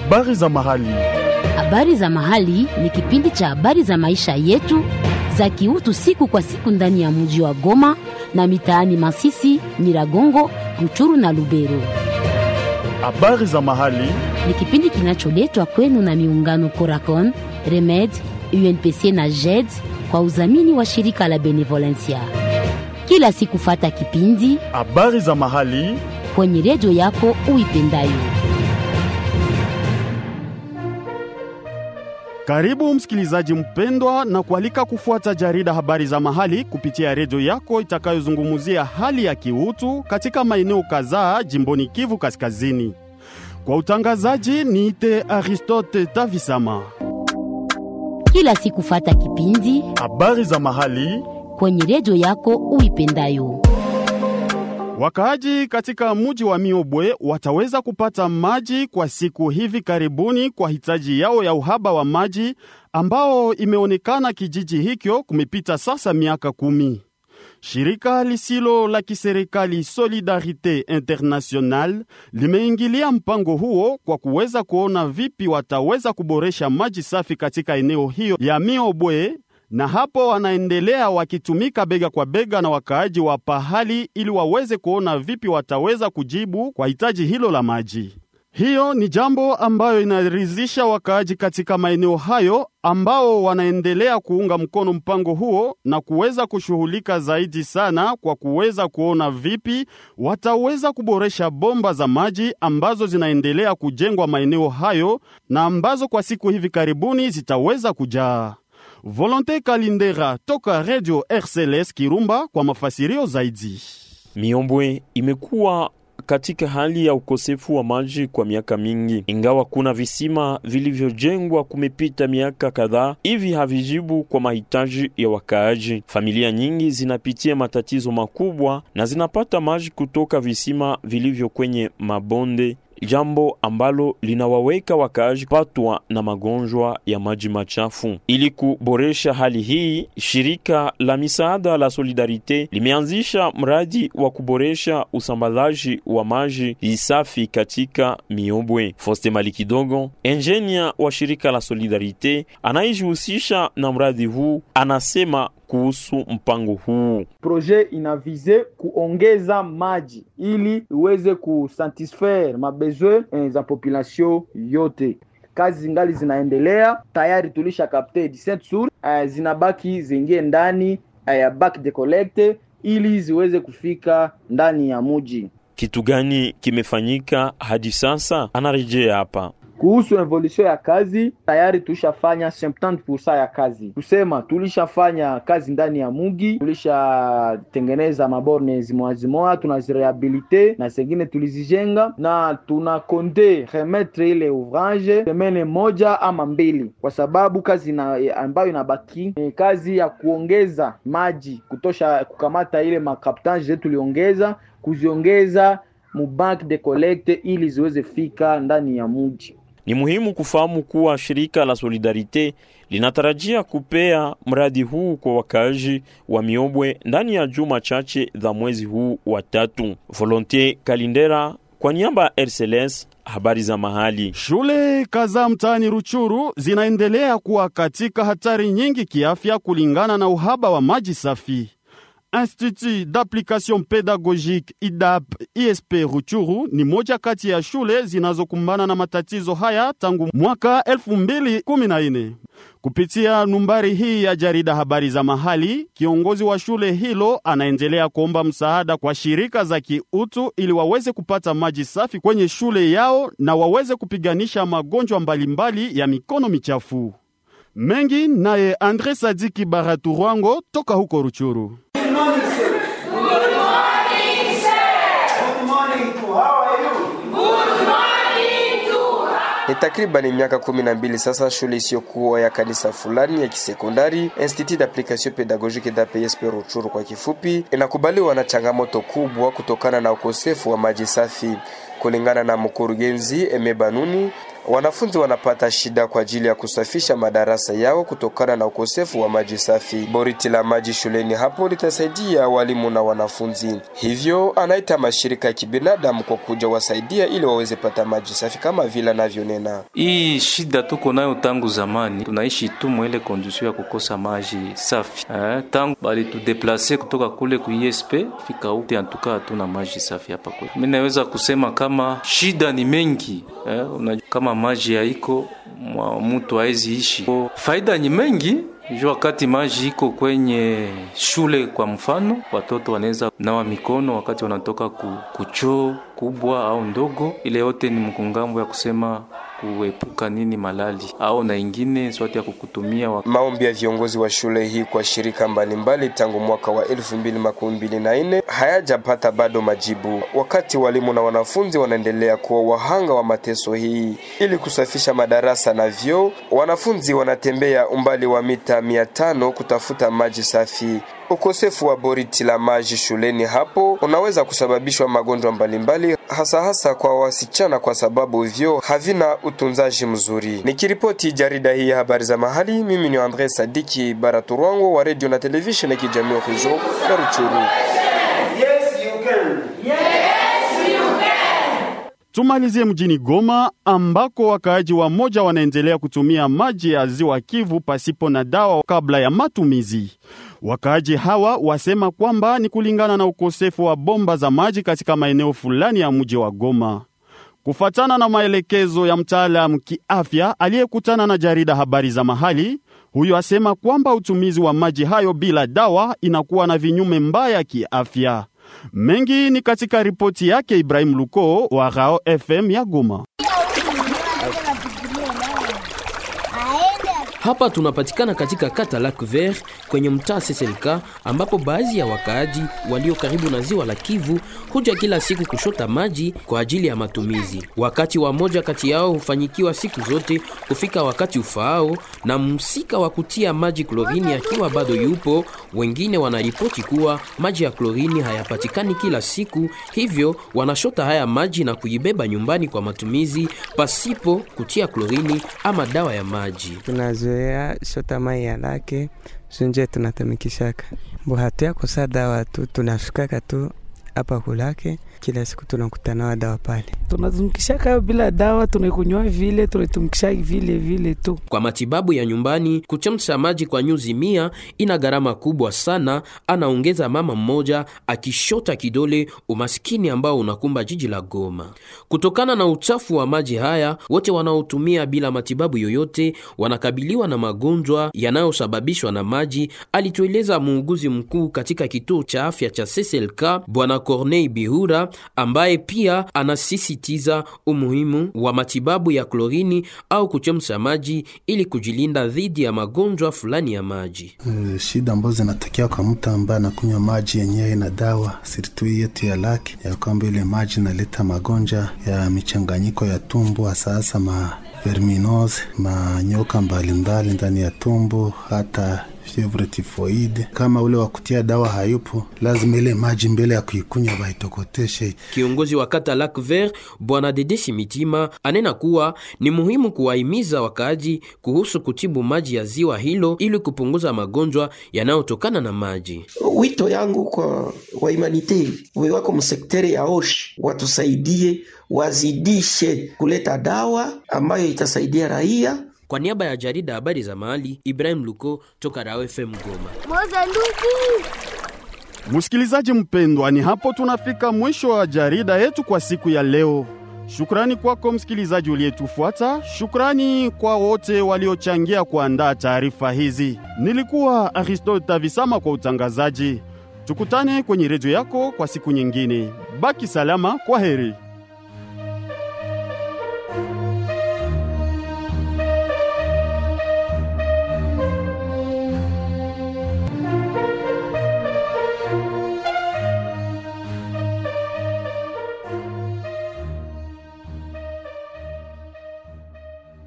Habari za mahali. Habari za mahali ni kipindi cha habari za maisha yetu za kiutu siku kwa siku ndani ya mji wa Goma na mitaani Masisi, Nyiragongo, Ruchuru na Lubero. Habari za mahali. Ni kipindi kinacholetwa kwenu na miungano Coracon, Remed, UNPC na JED kwa udhamini wa shirika la Benevolencia. Kila siku fata kipindi Habari za mahali. kwenye redio yako uipendayo. Karibu msikilizaji mpendwa, na kualika kufuata jarida habari za mahali kupitia redio yako itakayozungumzia hali ya kiutu katika maeneo kadhaa jimboni Kivu Kaskazini. Kwa utangazaji niite Aristote Tavisama. Kila siku fata kipindi Habari za mahali. kwenye redio yako uipendayo. Wakaaji katika mji wa Miobwe wataweza kupata maji kwa siku hivi karibuni kwa hitaji yao ya uhaba wa maji ambao imeonekana kijiji hicho kumepita sasa miaka kumi. Shirika lisilo la kiserikali Solidarite International limeingilia mpango huo kwa kuweza kuona vipi wataweza kuboresha maji safi katika eneo hiyo ya Miobwe na hapo wanaendelea wakitumika bega kwa bega na wakaaji wa pahali ili waweze kuona vipi wataweza kujibu kwa hitaji hilo la maji. Hiyo ni jambo ambayo inaridhisha wakaaji katika maeneo hayo ambao wanaendelea kuunga mkono mpango huo na kuweza kushughulika zaidi sana kwa kuweza kuona vipi wataweza kuboresha bomba za maji ambazo zinaendelea kujengwa maeneo hayo na ambazo kwa siku hivi karibuni zitaweza kujaa. Volonte Kalindera toka Radio RCLS Kirumba kwa mafasirio zaidi. Miombwe imekuwa katika hali ya ukosefu wa maji kwa miaka mingi, ingawa kuna visima vilivyojengwa kumepita miaka kadhaa, hivi havijibu kwa mahitaji ya wakaaji. Familia nyingi zinapitia matatizo makubwa na zinapata maji kutoka visima vilivyo kwenye mabonde jambo ambalo linawaweka wakaaji patwa na magonjwa ya maji machafu. Ili kuboresha hali hii, shirika la misaada la Solidarite limeanzisha mradi wa kuboresha usambazaji wa maji safi katika Miobwe. Foste Mali Kidogo, enjenia wa shirika la Solidarite anayejihusisha na mradi huu, anasema kuhusu mpango huu. proje inavize kuongeza maji ili iweze kusatisfaire mabezwe eh, za population yote. Kazi zingali zinaendelea, tayari tulisha kapte 17 sur eh, zinabaki zingie ndani eh, ya back de collecte ili ziweze kufika ndani ya muji. Kitu gani kimefanyika hadi sasa? Anarejea hapa. Kuhusu evolution ya kazi tayari tulishafanya 70% ya kazi, kusema tulishafanya kazi ndani ya mugi, tulishatengeneza maborne zimoa zimoa, tunazirehabilite na zengine tulizijenga, na tuna konde remetre ile ouvrage semene moja ama mbili, kwa sababu kazi na, ambayo inabaki ni kazi ya kuongeza maji kutosha, kukamata ile makaptage zetu tuliongeza kuziongeza mubank de collecte ili ziweze fika ndani ya muji. Ni muhimu kufahamu kuwa shirika la Solidarite linatarajia kupea mradi huu kwa wakaaji wa Miobwe ndani ya juma chache za mwezi huu wa tatu. Volontier Kalindera kwa niaba ya RCLS, habari za mahali. Shule kadhaa mtaani Ruchuru zinaendelea kuwa katika hatari nyingi kiafya kulingana na uhaba wa maji safi. Institut d'application pédagogique IDAP ISP Ruchuru ni moja kati ya shule zinazokumbana na matatizo haya tangu mwaka 2014. Kupitia numbari hii ya jarida habari za mahali, kiongozi wa shule hilo anaendelea kuomba msaada kwa shirika za kiutu ili waweze kupata maji safi kwenye shule yao na waweze kupiganisha magonjwa mbalimbali ya mikono michafu. Mengi naye Andre Sadiki Baraturwango toka huko Ruchuru. Ni takribani miaka kumi na mbili sasa shule isiyokuwa ya kanisa fulani ya kisekondari Institut d'application pédagogique d'APSP Ruchuru kwa kifupi, inakubaliwa na changamoto kubwa kutokana na ukosefu wa maji safi. Kulingana na mkurugenzi Eme Banuni, wanafunzi wanapata shida kwa ajili ya kusafisha madarasa yao kutokana na ukosefu wa maji safi. Boriti la maji shuleni hapo litasaidia walimu na wanafunzi, hivyo anaita mashirika ya kibinadamu kwa kuja wasaidia ili waweze pata maji safi kama vile anavyonena. Hii shida tuko nayo tangu zamani, tunaishi tu mwele kondisio ya kukosa maji safi eh, tangu balitudeplase kutoka kule ku ISP fika ute, antuka hatuna maji safi hapa kwetu. Mimi naweza kusema kama shida ni mengi eh, unajua kama maji haiko mtu hawezi ishi. Faida ni mengi juu wakati maji iko kwenye shule, kwa mfano, watoto wanaweza nawa mikono wakati wanatoka ku, kuchoo kubwa au ndogo. Ile yote ni mkungambo ya kusema kuepuka nini malali au na ingine swati ya kukutumia wa... Maombi ya viongozi wa shule hii kwa shirika mbalimbali tangu mwaka wa elfu mbili makumi mbili na nne hayajapata bado majibu, wakati walimu na wanafunzi wanaendelea kuwa wahanga wa mateso hii. Ili kusafisha madarasa na vyoo, wanafunzi wanatembea umbali wa mita mia tano kutafuta maji safi. Ukosefu wa boriti la maji shuleni hapo unaweza kusababishwa magonjwa mbalimbali, hasa hasa kwa wasichana, kwa sababu vyoo havina utunzaji mzuri. Nikiripoti jarida hii ya habari za mahali, mimi ni Andre Sadiki Baraturwango wa radio na televisheni ya kijamii Horizon na Ruchuru. Yes, you can. Tumalizie mjini Goma ambako wakaaji wa moja wanaendelea kutumia maji ya ziwa Kivu pasipo na dawa kabla ya matumizi. Wakaaji hawa wasema kwamba ni kulingana na ukosefu wa bomba za maji katika maeneo fulani ya mji wa Goma. Kufatana na maelekezo ya mtaalamu kiafya aliyekutana na jarida habari za mahali, huyo asema kwamba utumizi wa maji hayo bila dawa inakuwa na vinyume mbaya kiafya. Mengi ni katika ripoti yake Ibrahim Luko wa Rao FM ya Goma. Hapa tunapatikana katika kata Lac Vert kwenye mtaa Seselka, ambapo baadhi ya wakaaji walio karibu na ziwa la Kivu huja kila siku kushota maji kwa ajili ya matumizi. Wakati wa moja kati yao hufanyikiwa siku zote kufika wakati ufaao, na msika wa kutia maji klorini akiwa bado yupo. Wengine wanaripoti kuwa maji ya klorini hayapatikani kila siku, hivyo wanashota haya maji na kuibeba nyumbani kwa matumizi pasipo kutia klorini ama dawa ya maji. tunazoea shota mai ya lake sunje tunatumikishaka mbo hatu ya kusa dawa tu tunafikaka tu hapa kulake kila siku tunakutanawa dawa pale tunatumikishaka bila dawa, tunaikunywa vile, tunaitumikisha vile vile tu. Kwa matibabu ya nyumbani, kuchemsha maji kwa nyuzi mia ina gharama kubwa sana, anaongeza mama mmoja akishota kidole umaskini ambao unakumba jiji la Goma. Kutokana na uchafu wa maji haya, wote wanaotumia bila matibabu yoyote wanakabiliwa na magonjwa yanayosababishwa na maji, alitueleza muuguzi mkuu katika kituo cha afya cha CCLK Bwana Corneille Bihura, ambaye pia anasisitiza umuhimu wa matibabu ya klorini au kuchemsha maji ili kujilinda dhidi ya magonjwa fulani ya maji. Uh, shida ambazo zinatokea kwa mtu ambaye anakunywa maji yenyewe na dawa sirtu yetu ya laki ya kwamba ile maji inaleta magonjwa ya michanganyiko ya tumbo, hasa hasa ma verminose, manyoka mbalimbali ndani ya tumbo, hata fievre tifoide. Kama ule wa kutia dawa hayupo, lazima ile maji mbele ya kuikunywa baitokoteshe. Kiongozi wa kata Lac Vert Bwana Dedesi Mitima anena kuwa ni muhimu kuwahimiza wakaaji kuhusu kutibu maji ya ziwa hilo ili kupunguza magonjwa yanayotokana na maji. Wito yangu kwa wahumanite wewako msekteri ya oshi watusaidie, wazidishe kuleta dawa ambayo itasaidia raia Kwa niaba ya jarida habari za mahali, Ibrahim Luko toka Rao FM Goma. Msikilizaji mpendwa, ni hapo tunafika mwisho wa jarida yetu kwa siku ya leo. Shukrani kwako msikilizaji uliyetufuata. Shukrani kwa wote waliochangia kuandaa taarifa hizi. Nilikuwa Aristote Tavisama kwa utangazaji. Tukutane kwenye redio yako kwa siku nyingine. Baki salama, kwa heri.